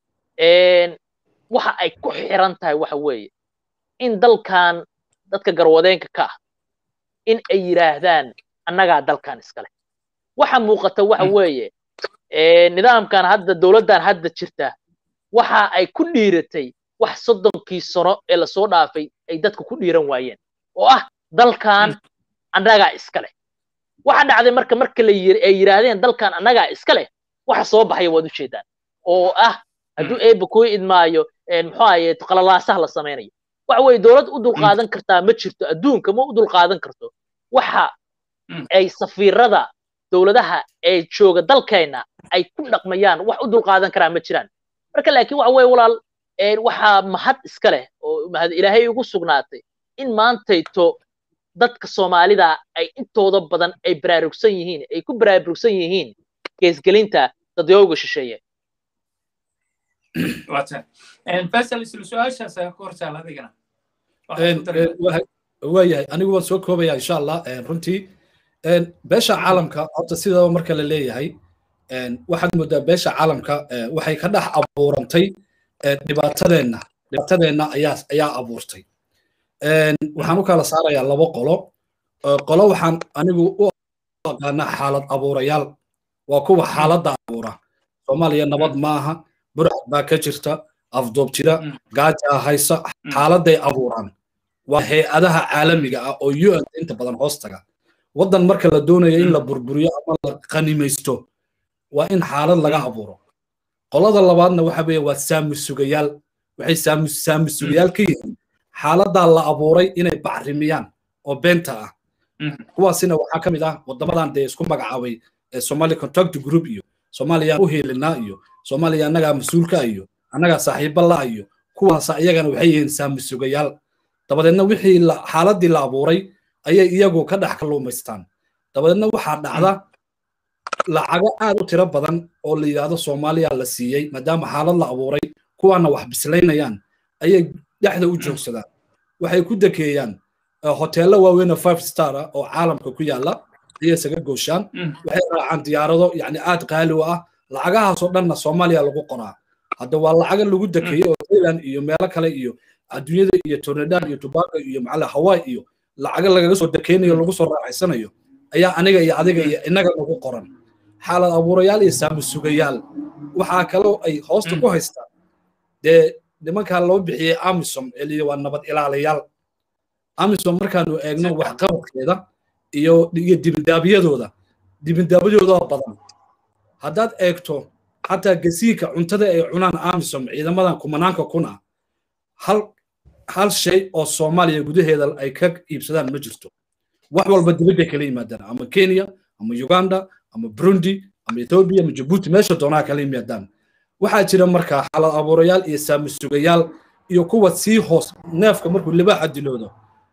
waxa ay ku xiran tahay waxa weeye in dalkan dadka garwadeenka ka ah in ay yidhaahdaan annagaa dalkan iska leh waxa muuqata waxa weeye nidaamkan hadda dowladdan hadda jirta waxa ay ku dhiiratay wax soddonkii sano ee lasoo dhaafay ay dadku ku dhiiran waayeen oo ah dalkan annagaa iska leh waxa dhacday marka marka la ay yidhaahdeen dalkan annagaa iska leh waxa soo baxaya waad ujeedaan oo ah hadduu eeba kuu idmaayo muxuu ahaye qalalaasaha la samaynayo waxa weeye dowlad u dulqaadan kartaa ma jirto adduunka ma u dulqaadan karto waxa ay safiirada dowladaha ee jooga dalkeenna ay ku dhaqmayaan wax u dulqaadan karaa ma jiraan marka laakiin waxa weeye walaal waxaa mahad iska leh oo mahad ilaahay ugu sugnaatay in maantayto dadka soomaalida ay intooda badan ay baraarugsan yihiin ay ku baraarugsan yihiin geesgelinta dadyooga shisheeye faisal isla su-aashaas ayaa ku hortaal adigana waayahay anigu waan soo koobaya insha allah runtii beesha caalamka horta sidaba marka la leeyahay waxaad moodaa beesha caalamka waxay ka dhex abuurantay dhibaatadeenna dhibaatadeenna ayaa ayaa abuurtay waxaan u kala saarayaa labo qolo qolo waxaan anigu u aqaanaa xaalad abuurayaal waa kuwa xaaladda abuura soomaaliya nabad maaha burcad baa ka jirta afdoob jira gaajaa haysa xaaladday abuuraan waa hay-adaha caalamiga ah oo un inta badan hoos taga waddan marka la doonayo in la burburiyo ama la qanimaysto waa in xaalad laga abuuro qolada labaadna waxa weeye waa saamusugayaal waxay saamusugayaal ka yihiin xaaladdaa la abuuray inay bacrimiyaan oo beenta ah kuwaasina waxaa ka mid ah waddamadan dee isku magacaabay somali contact group iyo soomaaliya u heelinaa iyo soomaaliya annagaa mas-uulka iyo annagaa saaxiiba la iyo kuwaas iyagana waxay yihiin saamusugayaal dabadeedna wixii xaaladii la abuuray ayay iyagu ka dhex kalluumaystaan dabadeedna waxaa dhacda lacago aad u tiro badan oo la yidhaahdo soomaaliya la siiyey maadaama xaalad la abuuray kuwaana wax bislaynayaan ayay dhexda u joogsadaan waxay ku dekeeyaan hoteello waaweyn oo five star ah oo caalamka ku yaalla ayay isaga gooshaan waxay raacaan diyaarado yacni aad qaali u ah lacagahaasoo dhanna soomaaliya lagu qoraa hadda waa lacaga lagu dekeeyey oo thailand iyo meelo kale iyo adduunyada iyo tornadaan iyo tubago iyo macala hawaii iyo lacaga lagaga soo dekeynayo lagu soo raaxaysanayo ayaa aniga iyo adiga iyo innaga lagu qoran xaalad abuurayaal iyo saamusugayaal waxaa kaloo ay hoosta ku haystaan dee nimankaa loo bixiyey amisom ee liyi waa nabad ilaalayaal amisom markaanu eegno waxqabadkeeda iyo iyo dibindaabyadooda dibindaabyadooda badan haddaad eegto xataa gasiinka cuntada ay cunaan amisom ciidamadan kumanaanka kuna hal hal shay oo soomaaliya gudaheeda ay ka iibsadaan ma jirto wax walba dibadday kala yimaadaan ama kenya ama uganda ama burundi ama ethiopia ama jabuuti meesha doonaa kala yimaadaan waxaa jira markaa xalad abuurayaal iyo saamisugayaal iyo kuwa sii hoos neefka markuu libaaxa diloodo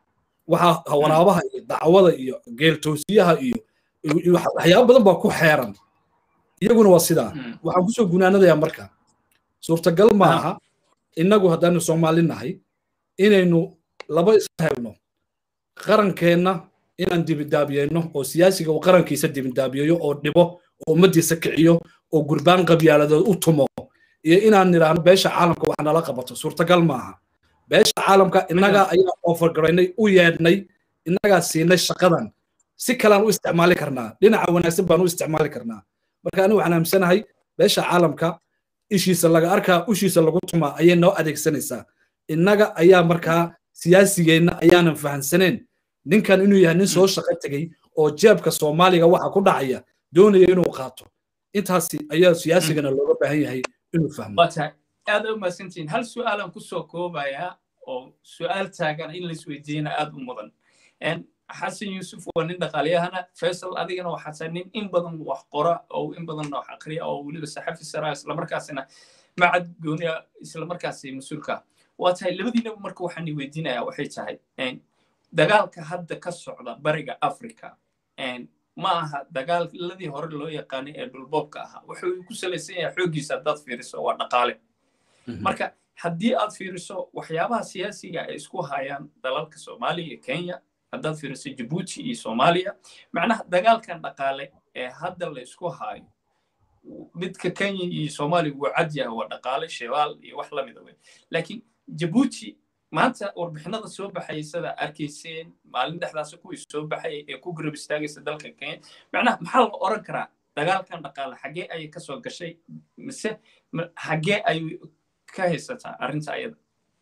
waxaa waraabaha iyo dacwada iyo geeltoosiyaha iyo waxyaabo badan baa ku xeeran iyaguna waa sidaa waxaan kusoo gunaanadayaa marka suurtagal maaha innagu haddaanu soomaali nahay inaynu laba isla helno qarankeenna inaan dibindaabiyeyno oo siyaasiga uu qarankiisa dibindaabiyeeyo oo dhibo oo ummaddiisa kiciyo oo gurbaan qabyaaladood u tumo iyo inaan nidhaahno beesha caalamka wax nala qabato suurtagal maaha beesha caalamka innagaa ayaa ofargaraynay u yeedhnay innagaa siinay shaqadan si kalaan u isticmaali karnaa dhinaca wanaagsan baan u isticmaali karnaa marka anigu waxaan aamsanahay beesha caalamka ishiisa laga arkaa ushiisa lagu tumaa ayay noo adeegsanaysaa innaga ayaa markaa siyaasigeenna ayaanan fahansaneen ninkan inuu yahay nin soo shaqo tegey oo jeebka soomaaliga waxa ku dhacaya doonaya inuu qaato intaasi ayaa siyaasigana looga baahan yahay inuu fahmo aad u mahadsantihiin hal su'aalan kusoo koobayaa oo su'aal taagan in laisweydiiyana aad u mudan xasan yuusuf waa nin dhaqaalyahana faysal adigana waxaa tahay nin in badan wax qora oo in badanna wax aqriya oo weliba saxafi saraa islamarkaasina macad gooniya islamarkaasi mas-uulka waa tahay labadiinaba marka waxaan weydiinayaa waxay tahay dagaalka hadda ka socda bariga africa ma aha dagaaladii hore loo yaqaanay ee dhulboobka ahaa wuxuu ku salaysan yahay xooggiisa haddaad fiiriso waa dhaqaale marka haddii aad fiiriso waxyaabaha siyaasiga ay isku hayaan dalalka soomaaliya iyo kenya haddaad fiiriso jabuuti iyo soomaaliya macnaha dagaalkan dhaqaale ee hadda la isku haayo midka kenya iyo soomaaliya wuu cad yahay waa dhaqaale shebaal iyo wax lamida wey laakiin jabuuti maanta warbixinada soo baxaya sida arkayseen maalin dhexdaasi kuwii soo baxaya ee ku garab istaagaysa dalka kenya macnaha maxaa la oran karaa dagaalkan dhaqaale xaggee ayay kasoo gashay mise xaggee ayay ka haysataa arrinta ayada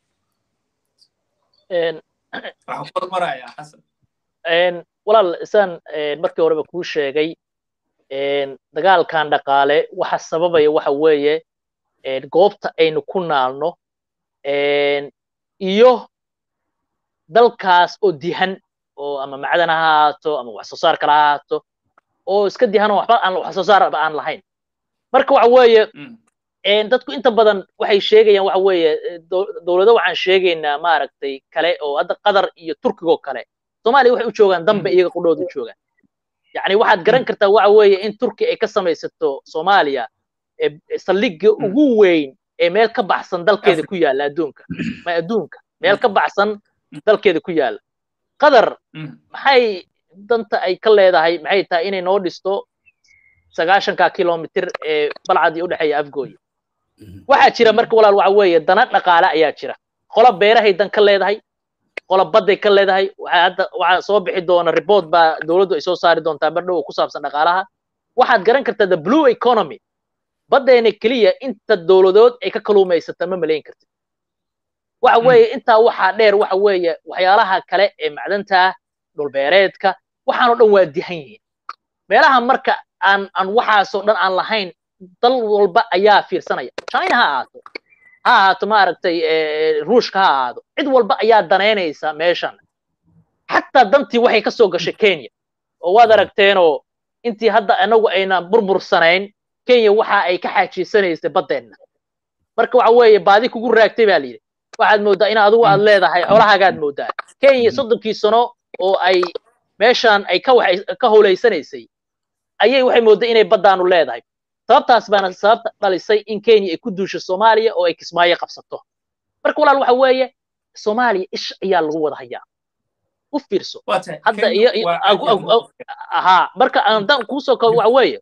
waxaan ku hormarayaa xasan walaal isaan markii horeba kuu sheegay dagaalkan dhaqaale waxa sababaya waxa weeye goobta aynu ku naalno iyo dalkaas oo dihan oo ama macdan ha ahaato ama wax soo saar kale ha ahaato oo iska dihan oo waxba aan wax soo saarba aan lahayn marka waxa weeye dadku inta badan waxay sheegayaan waxa weeye dowlado waxaan sheegaynaa maaragtay kale oo hadda qatar iyo turkigoo kale soomaaliya waxay u joogaan dambe iyaga qudhooda u joogaan yacni waxaad garan kartaa waxa weeye in turki ay ka samaysato soomaaliya saldhigga ugu weyn ee meel ka baxsan dalkeeda ku yaalla adduunka ma adduunka meel ka baxsan dalkeeda ku yaalla qatar maxay danta ay ka leedahay maxay tahay inay noo dhisto sagaashanka kilomitir ee balcadii u dhexeeya afgooya waxaa jira marka walaal waxa weeye dana dhaqaale ayaa jira qola beerahay dan ka leedahay qola badday ka leedahay hadda waxaa soo bixi doona report baa dowladdu ay soo saari doontaa bardhow ku saabsan dhaqaalaha waxaad garan kartaa the blue economy baddeena keliya inta dowladood ay ka kaluumaysata ma malayn kartid waxa weeye intaa waxaa dheer waxa weeye waxyaalaha kale ee macdanta dhulbeereedka waxaanoo dhan waa dihan yihiin meelaha marka aan aan waxaasoo dhan aan lahayn dal walba ayaa fiirsanaya china ha ahaato ha ahaato maaragtay ruushka ha ahaado cid walba ayaa danaynaysa meeshan xataa dantii waxay ka soo gashay kenya oo waad aragteenoo intii hadda anagu ayna burbursanayn kenya waxa ay ka xaajiisanaysay baddeenna marka waxa weeye baadi kugu raagtay baa layidhi waxaad mooddaa in adigu aad leedahay xoolahaagaad mooddaa kenya soddonkii sano oo ay meeshan ay ka howlaysanaysay ayay waxay moodday inay baddaanu leedahay sababtaas baana sababta dhalisay in kenya ay ku duusho soomaaliya oo ay kismaayo qabsato marka walaal waxa weeye soomaaliya ish ayaa lagu wada hayaa u fiirso hadda iyo ahaa marka haddaan kuusoo kabo waxa weeye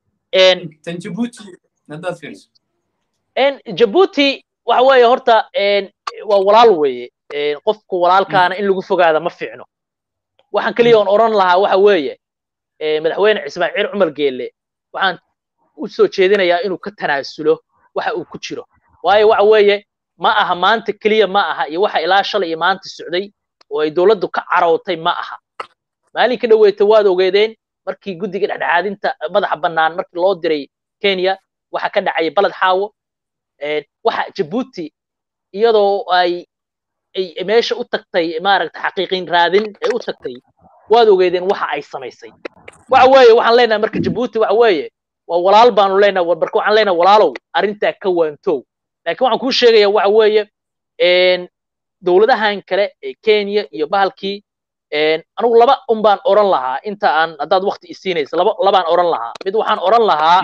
jabuuti waxa weeye horta waa walaal weeye qofku walaalkaana in lagu fogaada ma fiicno waxaan keliya oon oran lahaa waxa weeye madaxweyne ismaaciil cumar geelle waxaan u soo jeedinayaa inuu ka tanaasulo waxa uu ku jiro waayo waxa weeye ma aha maanta keliya ma aha iyo waxa ilaa shalay iyo maanta socday oo ay dowladdu ka carootay ma aha maalinka dhoweeta waad ogeedeen markii guddiga dhexdhexaadinta madaxa bannaan markii loo diray kenya waxa ka dhacaya baled xaawo waxa jabuuti iyadoo ay ay meesha u tagtay maaragta xaqiiqin raadin ay u tagtay waad ogeedeen waxa ay samaysay waxa weeye waxaan leenahay marka jabuuti waxa weeye waa walaal baanu leenahay marka waxaan leenahay walaalow arrintaa ka waantow laakiin waxaan kuu sheegayaa waxa weeye dowladahan kale ee kenya iyo bahalkii anigu laba un baan oran lahaa inta aan haddaad wakti isiinaysa laba labaan oran lahaa mid waxaan oran lahaa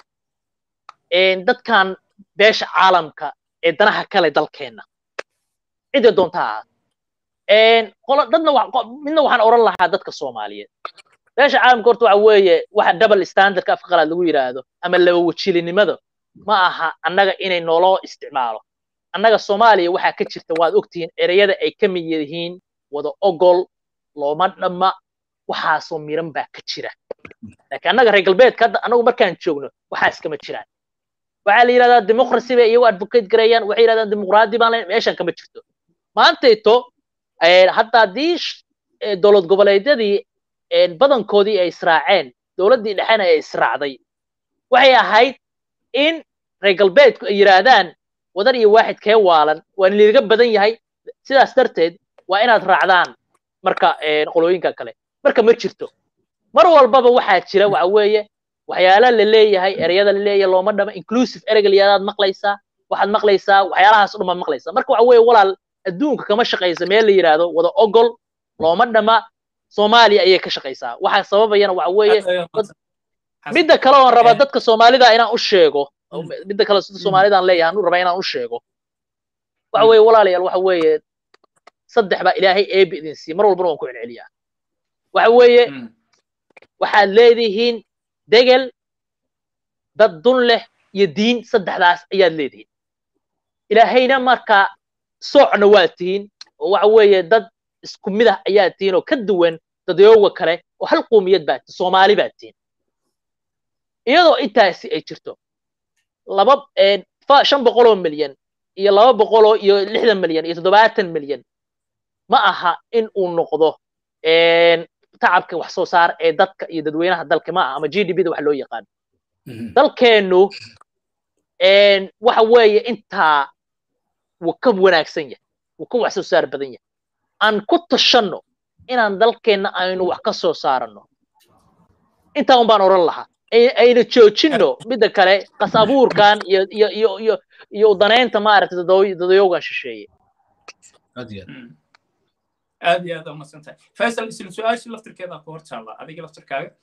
dadkan beesha caalamka ee danaha kale dalkeenna cidda doonta ahaat qolo dadna midna waxaan oran lahaa dadka soomaaliyeed beesha caalamka horta waxa weeye waxa double standardka afka qalaad lagu yidhaahdo ama laba wajilinimada ma aha annaga inay nooloo isticmaalo annaga soomaaliya waxaa ka jirta waad ogtihiin ereyada ay ka mid yihiin wada ogol looma dhamma waxaasoo miran baa ka jira laakiin annaga reer galbeedka hadda annagu markaan joogno waxaas kama jiraan waxaa la yidhahdaa democracy bay iyagu advocate gareeyaan waxay yidhahdaan dimuqraadi baan leyn meeshan kama jirto maantayto hadda haddii dowlad goboleedyadii badankoodii ay israaceen dowladdii dhexena ay israacday waxay ahayd in reer galbeedku ay yidhaahdaan wadan iyo waaxid kee waalan waa liiga badan yahay sidaas darteed waa inaad raacdaan marka qolooyinka kale marka ma jirto mar walbaba waxaa jira waxa weeye waxyaala la leeyahay ereyada la leeyahay looma dhama inclusive ereyga layadaad maqlaysaa waxaad maqlaysaa waxyaalahaas dhuma maqlaysaa marka waxa weeye walaal adduunka kama shaqaysa meel la yidhaahdo wada ogol looma dhama soomaaliya ayay ka shaqaysaa waxa sababayana waxa weeye midda kale oon rabaa dadka soomaalida inaan u sheego midda kale sida soomaalidaan leeyahay anu rabaa inaan u sheego waxa weeye walaalayaal waxa weeye saddex baa ilaahay eebi idin siiya mar walbana waan ku celceliyaa waxa weeye waxaad leedihiin degel dad dun leh iyo diin saddexdaas ayaad leedihiin ilaahayna markaa soocna waad tihiin oo waxa weeye dad isku mid ah ayaad tihiin oo ka duwan dadyooga kale oo hal qoomiyad baad tihiin soomaali baad tihiin iyadoo intaasi ay jirto laba shan boqoloo milyan iyo laba boqoloo iyo lixdan milyan iyo toddobaatan milyan ma aha in uu noqdo tacabka wax soo saar ee dadka iyo dadweynaha dalka ma aha ama g d b da wax loo yaqaano dalkeennu waxa weeye intaa wuu ka wanaagsan yahay wuu ka wax soo saar badan yahay aan ku tashanno inaan dalkeenna aynu wax ka soo saaranno intaa un baan oran lahaa ayna joojinno midda kale qas abuurkan iyo iyo iyo iyo iyo udanaynta maaragtay dadayowgan shisheeye aad iyo aad umadsan tahay faisal isla su-aasha laftirkeeda ku hor taalla adiga laftirkaaga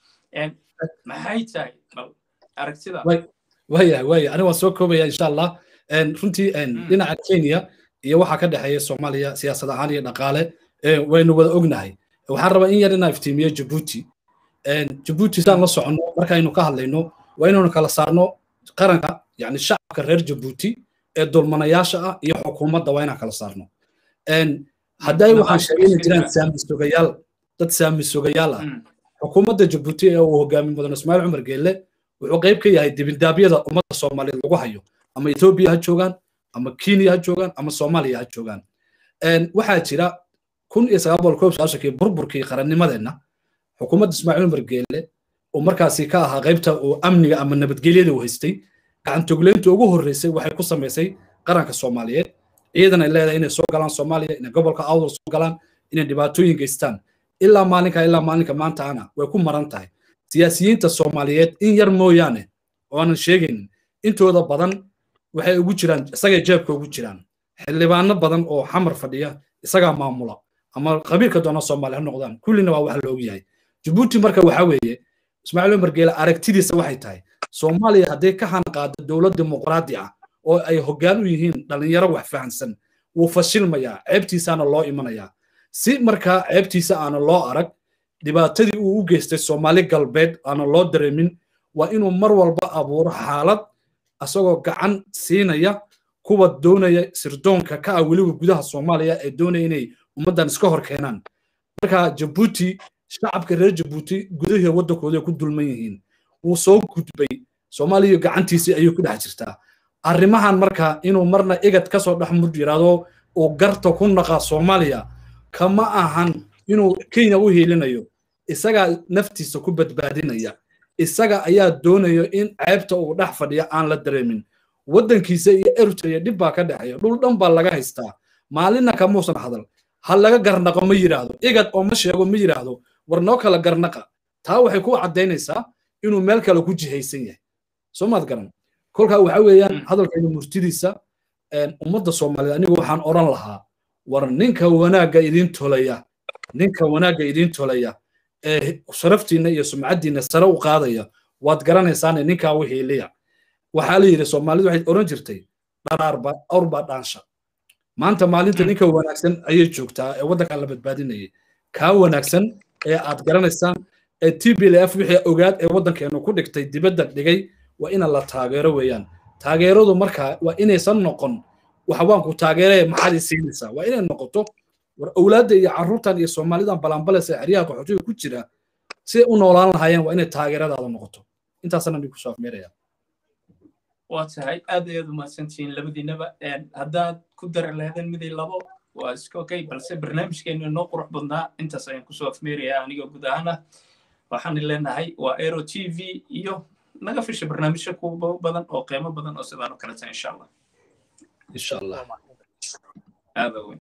maxay tahay bal aragtida waya waya aniga waan soo koobaya insha allah runtii dhinaca kenya iyo waxaa ka dhexeeya soomaaliya siyaasad ahaan iyo dhaqaale waynu wada ognahay waxaan rabaa in yar inaan iftiimiyo jabuuti jabuuti saan la soconno markaynu ka hadlayno waa inaynu kala saarno qaranka yani shacabka reer jabuuti ee dulmanayaasha ah iyo xukuumadda waa inaan kala saarno hadday waxaan sheegayna jiraan saami sugayaal dad saami sugayaal ah xukuumadda jabuuti ee uu hogaami mudan ismaaciil cumar geelle wuxuu qayb ka yahay dibindaabyada ummadda soomaaliyeed lagu hayo ama etoobiya ha joogaan ama kenya ha joogaan ama soomaaliya ha joogaan waxaa jira kun iyo sagaal boqol koob sagaashankii burburkii qarannimadeenna xukuumadda ismaaciil cumar geelle oo markaasi ka ahaa qaybta uu amniga ama nabadgelyada uu haystay gacantogleynta ugu horreysay waxay ku samaysay qaranka soomaaliyeed ciidan ay leedahay inay soo galaan soomaaliya inay gobolka awdal soo galaan inay dhibaatooyin geystaan ilaa maalinka ilaa maalinka maanta ana way ku maran tahay siyaasiyiinta soomaaliyeed in yar mooyaane oo aanan sheegaynin intooda badan waxay ugu jiraan isagay jeebka ugu jiraan xildhibaano badan oo xamar fadhiya isagaa maamula ama qabiilka doona soomaaliya ha noqdaan kullina waa wax la og yahay jabuuti marka waxa weeye ismaaciil cumar geele aragtidiisa waxay tahay soomaaliya hadday ka hanqaado dowlad dimuqraadi ah oo ay hoggaan u yihiin dhallinyaro wax fahansan wuu fashilmayaa ceebtiisaana loo imanayaa si markaa ceebtiisa aana loo arag dhibaatadii uu u geystay soomaali galbeed aana loo dareemin waa inuu mar walba abuuro xaalad asagoo gacan siinaya kuwa doonaya sirdoonka ka ah weliba gudaha soomaaliya ee doonaya inay ummaddan iska hor keenaan marka jabuuti shacabka reer jabuuti gudahii waddankooda ku dulman yihiin wuu soo gudbay soomaaliya gacantiisii ayuu ku dhex jirtaa arrimahan marka inuu marna igad kasoo dhex mud yiraahdo uu garta ku naqaa soomaaliya kama ahan inuu kenya u hiilinayo isagaa naftiisa ku badbaadinaya isaga ayaa doonaya in ceebta uu dhex fadhiya aan la dareemin waddankiisa iyo eritrea dhib baa ka dhexeeya dhul dhan baa laga haystaa maalinna kamuusan hadal ha laga garnaqo ma yidhaahdo igad oo ma sheego ma yidhaahdo war noo kala garnaqa taa waxay ku caddaynaysaa inuu meel kale ku jihaysan yahay soo maad garan kolkaa waxa weeyaan hadalkayga murtidiisa ummadda soomaaliyeed anigu waxaan odhan lahaa war ninka wanaagga idiin tolaya ninka wanaagga idiin tolaya ee sharaftiinna iyo sumcaddiinna sare u qaadaya waad garanaysaane ninkaa u hiiliya waxaa la yidhi soomaalidu waxay odhan jirtay dharaarba awrbaa dhaansha maanta maalinta ninka wanaagsan ayay joogtaa ee waddankan la badbaadinayay kaa wanaagsan ee aad garanaysaan ee t b l f wixii ogaad ee waddankeenu ku dhigtay dibadda dhigay waa ina la taageero weeyaan taageeradu markaa waa inaysan noqon waxawaanku taageeree maxaad i siinaysaa waa inay noqoto war owlaadda iyo carruurtan iyo soomaalidan balanbaleysa xeryaha qaxootiga ku jira siday u noolaan lahaayeen waa inay taageeradaada noqoto intaasana nin kusoo afmeeraya waa tahay aad ayaad umahadsantihiin labadiinaba haddaad ku dari lahaydeen midii labo waa iska okay balse barnaamijkeenu inoo qurux badnaa intaas ayaan kusoo afmeerayaa anigoo guud ahaan ah waxaan leenahay waa aero t v iyo naga fisha barnaamijyo kuwa badan oo qiimo badan oo sidaan oo kaleta insha allah insha allah aada weyn